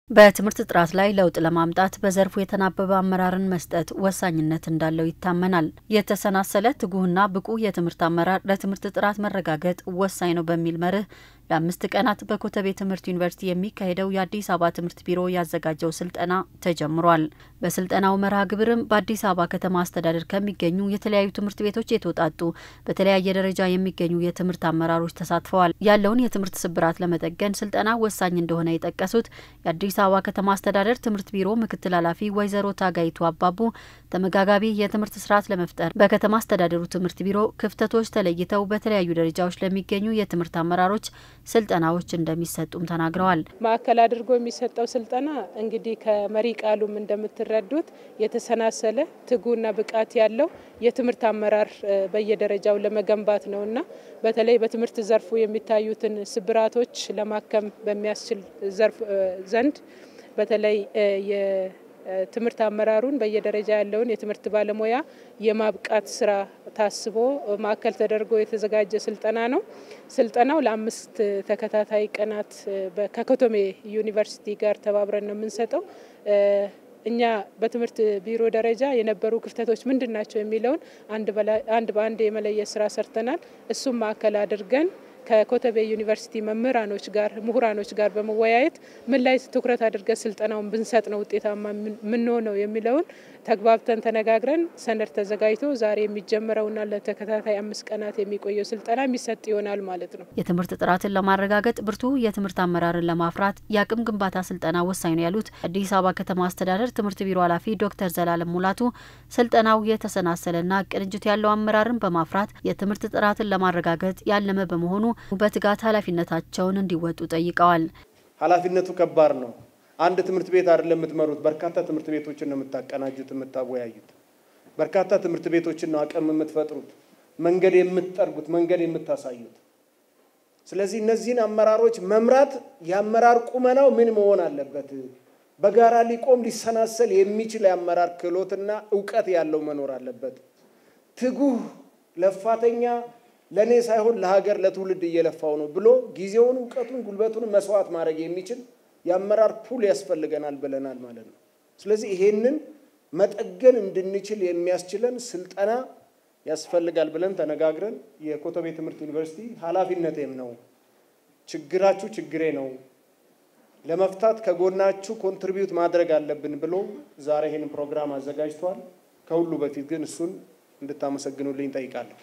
በትምህርት ጥራት ላይ ለውጥ ለማምጣት በዘርፉ የተናበበ አመራርን መስጠት ወሳኝነት እንዳለው ይታመናል። የተሰናሰለ ትጉህና ብቁ የትምህርት አመራር ለትምህርት ጥራት መረጋገጥ ወሳኝ ነው በሚል መርህ ለአምስት ቀናት በኮተቤ ትምህርት ዩኒቨርሲቲ የሚካሄደው የአዲስ አበባ ትምህርት ቢሮ ያዘጋጀው ስልጠና ተጀምሯል። በስልጠናው መርሃ ግብርም በአዲስ አበባ ከተማ አስተዳደር ከሚገኙ የተለያዩ ትምህርት ቤቶች የተውጣጡ በተለያየ ደረጃ የሚገኙ የትምህርት አመራሮች ተሳትፈዋል። ያለውን የትምህርት ስብራት ለመጠገን ስልጠና ወሳኝ እንደሆነ የጠቀሱት የአዲስ አበባ ከተማ አስተዳደር ትምህርት ቢሮ ምክትል ኃላፊ ወይዘሮ ታጋይቱ አባቡ ተመጋጋቢ የትምህርት ስርዓት ለመፍጠር በከተማ አስተዳደሩ ትምህርት ቢሮ ክፍተቶች ተለይተው በተለያዩ ደረጃዎች ለሚገኙ የትምህርት አመራሮች ስልጠናዎች እንደሚሰጡም ተናግረዋል። ማዕከል አድርጎ የሚሰጠው ስልጠና እንግዲህ ከመሪ ቃሉም እንደምትረዱት የተሰናሰለ ትጉና ብቃት ያለው የትምህርት አመራር በየደረጃው ለመገንባት ነውና በተለይ በትምህርት ዘርፉ የሚታዩትን ስብራቶች ለማከም በሚያስችል ዘርፍ ዘንድ በተለይ የትምህርት አመራሩን በየደረጃ ያለውን የትምህርት ባለሙያ የማብቃት ስራ ታስቦ ማዕከል ተደርጎ የተዘጋጀ ስልጠና ነው። ስልጠናው ለአምስት ተከታታይ ቀናት ከኮተቤ ዩኒቨርሲቲ ጋር ተባብረን ነው የምንሰጠው። እኛ በትምህርት ቢሮ ደረጃ የነበሩ ክፍተቶች ምንድን ናቸው የሚለውን አንድ በአንድ የመለየት ስራ ሰርተናል። እሱም ማዕከል አድርገን ከኮተቤ ዩኒቨርሲቲ መምህራኖች ጋር ምሁራኖች ጋር በመወያየት ምን ላይ ትኩረት አድርገን ስልጠናውን ብንሰጥ ነው ውጤታማ የምንሆነው የሚለውን ተግባብተን ተነጋግረን ሰነድ ተዘጋጅቶ ዛሬ የሚጀምረውና ለተከታታይ አምስት ቀናት የሚቆየው ስልጠና የሚሰጥ ይሆናል ማለት ነው። የትምህርት ጥራትን ለማረጋገጥ ብርቱ የትምህርት አመራርን ለማፍራት የአቅም ግንባታ ስልጠና ወሳኝ ነው ያሉት አዲስ አበባ ከተማ አስተዳደር ትምህርት ቢሮ ኃላፊ ዶክተር ዘላለም ሙላቱ ስልጠናው የተሰናሰለና ቅንጅት ያለው አመራርን በማፍራት የትምህርት ጥራትን ለማረጋገጥ ያለመ በመሆኑ በትጋት ኃላፊነታቸውን እንዲወጡ ጠይቀዋል። ኃላፊነቱ ከባድ ነው። አንድ ትምህርት ቤት አይደለም የምትመሩት፣ በርካታ ትምህርት ቤቶችን ነው የምታቀናጁት፣ የምታወያዩት። በርካታ ትምህርት ቤቶችን ነው አቅም የምትፈጥሩት፣ መንገድ የምትጠርጉት፣ መንገድ የምታሳዩት። ስለዚህ እነዚህን አመራሮች መምራት የአመራር ቁመናው ምን መሆን አለበት? በጋራ ሊቆም ሊሰናሰል የሚችል የአመራር ክህሎትና እውቀት ያለው መኖር አለበት። ትጉህ ለፋተኛ ለእኔ ሳይሆን ለሀገር ለትውልድ እየለፋው ነው ብሎ ጊዜውን እውቀቱን ጉልበቱን መስዋዕት ማድረግ የሚችል የአመራር ፑል ያስፈልገናል ብለናል ማለት ነው። ስለዚህ ይሄንን መጠገን እንድንችል የሚያስችለን ስልጠና ያስፈልጋል ብለን ተነጋግረን የኮተቤ ትምህርት ዩኒቨርሲቲ ኃላፊነቴም ነው፣ ችግራችሁ ችግሬ ነው፣ ለመፍታት ከጎናችሁ ኮንትሪቢዩት ማድረግ አለብን ብሎ ዛሬ ይህንን ፕሮግራም አዘጋጅቷል። ከሁሉ በፊት ግን እሱን እንድታመሰግኑልኝ ጠይቃለሁ።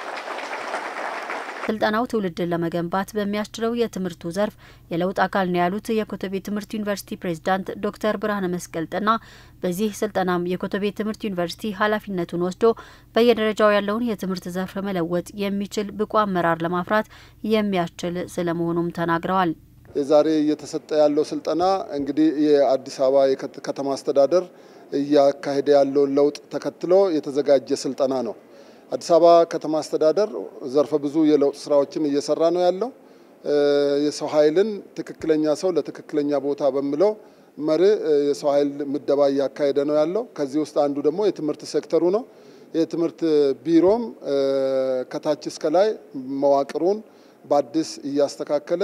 ስልጠናው ትውልድን ለመገንባት በሚያስችለው የትምህርቱ ዘርፍ የለውጥ አካል ነው ያሉት የኮተቤ ትምህርት ዩኒቨርሲቲ ፕሬዝዳንት ዶክተር ብርሃነ መስቀል ጥና በዚህ ስልጠናም የኮተቤ ትምህርት ዩኒቨርሲቲ ኃላፊነቱን ወስዶ በየደረጃው ያለውን የትምህርት ዘርፍ መለወጥ የሚችል ብቁ አመራር ለማፍራት የሚያስችል ስለመሆኑም ተናግረዋል። ዛሬ እየተሰጠ ያለው ስልጠና እንግዲህ የአዲስ አበባ ከተማ አስተዳደር እያካሄደ ያለውን ለውጥ ተከትሎ የተዘጋጀ ስልጠና ነው። አዲስ አበባ ከተማ አስተዳደር ዘርፈ ብዙ የለውጥ ስራዎችን እየሰራ ነው ያለው። የሰው ኃይልን ትክክለኛ ሰው ለትክክለኛ ቦታ በሚለው መርህ የሰው ኃይል ምደባ እያካሄደ ነው ያለው። ከዚህ ውስጥ አንዱ ደግሞ የትምህርት ሴክተሩ ነው። የትምህርት ቢሮም ከታች እስከ ላይ መዋቅሩን በአዲስ እያስተካከለ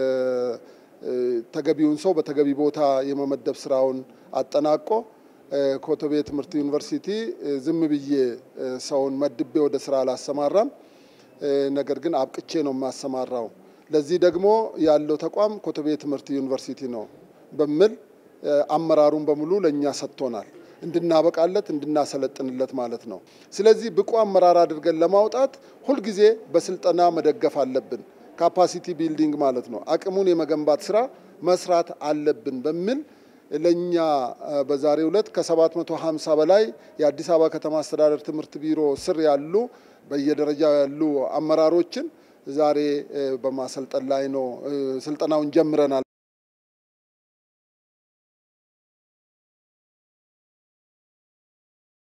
ተገቢውን ሰው በተገቢ ቦታ የመመደብ ስራውን አጠናቆ ኮተቤ ትምህርት ዩኒቨርሲቲ ዝም ብዬ ሰውን መድቤ ወደ ስራ አላሰማራም፣ ነገር ግን አብቅቼ ነው የማሰማራው። ለዚህ ደግሞ ያለው ተቋም ኮተቤ ትምህርት ዩኒቨርሲቲ ነው በሚል አመራሩን በሙሉ ለእኛ ሰጥቶናል፣ እንድናበቃለት እንድናሰለጥንለት ማለት ነው። ስለዚህ ብቁ አመራር አድርገን ለማውጣት ሁልጊዜ በስልጠና መደገፍ አለብን። ካፓሲቲ ቢልዲንግ ማለት ነው። አቅሙን የመገንባት ስራ መስራት አለብን በሚል ለእኛ በዛሬው ዕለት ከ750 በላይ የአዲስ አበባ ከተማ አስተዳደር ትምህርት ቢሮ ስር ያሉ በየደረጃው ያሉ አመራሮችን ዛሬ በማሰልጠን ላይ ነው። ስልጠናውን ጀምረናል።